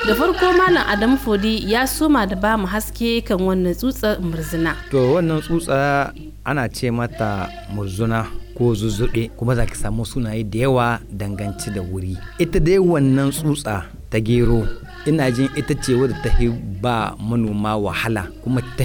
da farko malam adamu fodi ya soma da ba mu haske kan wannan tsutsar murzina to wannan tsutsa ana ce mata murzuna ko zuzzuɗe kuma za ki samu sunaye da yawa danganci da wuri ita dai wannan tsutsa ta gero ina jin ita ce wadda ta ba manoma wahala kuma ta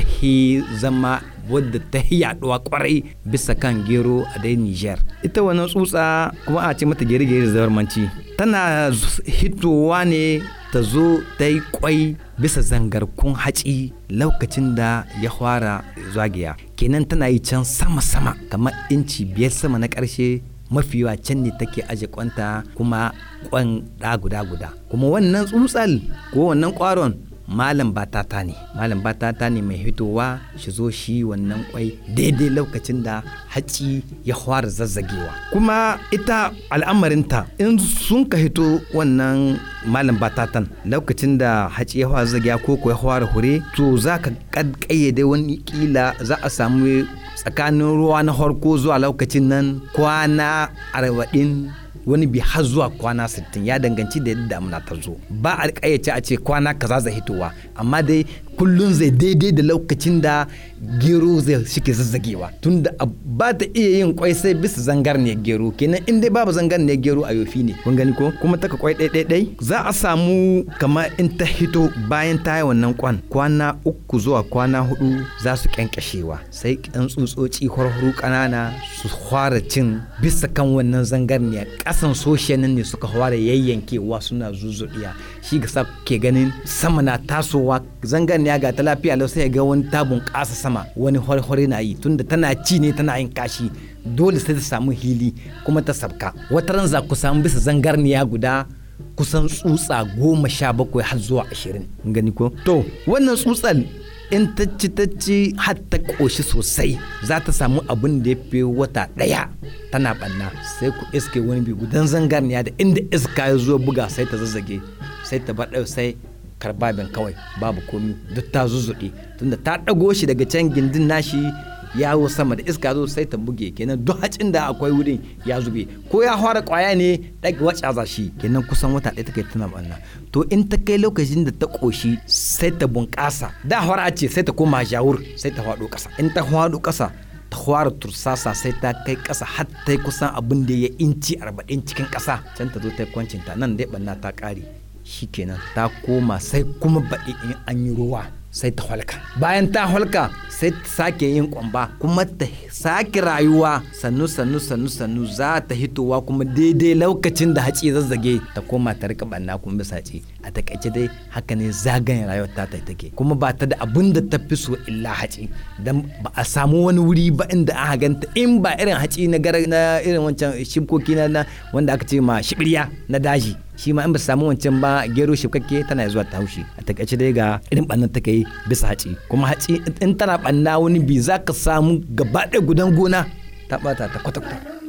zama wadda ta yaduwa kwarai bisa kan gero a dai Niger. Ita wannan tsutsa kuma a ce mata gere-gere da zamanci tana hitowa ne ta zo ta yi kwai bisa zangarkun haci lokacin da ya fara zagaya kenan tana yi can sama-sama kamar inci biyar sama na ƙarshe mafi yawa can ne take aje kwanta kuma kwan ɗa guda-guda kuma wannan tsutsal ko wannan ƙwaron malam batata ne malam batata ne mai hitowa shi zo shi wannan kwai daidai lokacin da haci ya fara zazzagewa kuma ita al'amarinta in sun ka hito wannan malam batatan lokacin da haci ya fara zazzagewa ko ko ya fara hure to za ka kayyade wani kila za a samu tsakanin ruwa na harko zuwa lokacin nan kwana arba'in wani bi har zuwa kwana 60 ya danganci da yadda damuna ta zo ba a kayyace a ce kwana kaza zai hitowa amma dai kullun zai daidai da lokacin da gero zai shike zazzagewa tunda ba ta iya yin kwai sai bisa zangarniyar gero kenan in dai babu zangarniyar gero a yofi ne kun gani ko kuma taka kwai ɗai za a samu kamar in ta hito bayan ta yi wannan kwan kwana uku zuwa kwana hudu za su kyankyashewa sai ƙyan tsutsotsi harharu ƙanana su fara cin bisa kan wannan zangarniyar ƙasan soshenan ne suka fara yayyankewa suna zuzuɗiya shi ga sa ke ganin sama na tasowa zangarniya ga ta lafiya lau sai ga wani tabun ƙasa sama wani hwarhwari na yi tunda tana ci ne tana yin kashi dole sai ta samu hili kuma ta sabka wata ran za ku samu bisa zangarniya guda kusan tsutsa goma sha bakwai har zuwa ashirin gani ko to wannan tsutsal in ta ci ta ci har ta ƙoshi sosai za ta samu abin da ya fi wata ɗaya tana ɓanna sai ku iske wani bi gudan zangarniya da inda iska ya zo buga sai ta zazzage sai ta bar sai karbabin kawai babu komi duk ta zuzzuɗe tunda ta ɗago shi daga can gindin nashi yawo sama da iska zo sai ta buge kenan duk hacin da akwai wurin ya zube ko ya fara kwaya ne ɗaga wacce za shi kenan kusan wata ɗaya take tana banna to in ta kai lokacin da ta ƙoshi sai ta bunƙasa da fara ce sai ta koma jawur sai ta faɗo ƙasa in ta faɗo ƙasa ta fara tursasa sai ta kai ƙasa har ta kusan abin da ya inci arba'in cikin ƙasa can ta zo ta kwancinta nan dai banna ta ƙare shikenan ta koma sai kuma baɗi in an yi ruwa sai ta halka bayan ta halka sai ta sake yin kwamba kuma ta sake rayuwa sannu sannu sannu sannu za ta hitowa kuma daidai lokacin da haci zazzage ta koma ta rika banna kuma bisa haci a takaice dai haka ne zagayen rayuwar ta take kuma ba ta da abin da ta fi so illa haci dan ba a samu wani wuri ba inda aka ganta in ba irin haci na na irin wancan shibkoki na wanda aka ce ma shibirya na daji shi ma in ba samu wancan ba gero shifkakke tana zuwa ta haushi a takaice dai ga irin bannan take yi bisa haci kuma haci in tana banna wani bi za ka samu gaba ɗaya gudan gona ta bata ta kwata-kwata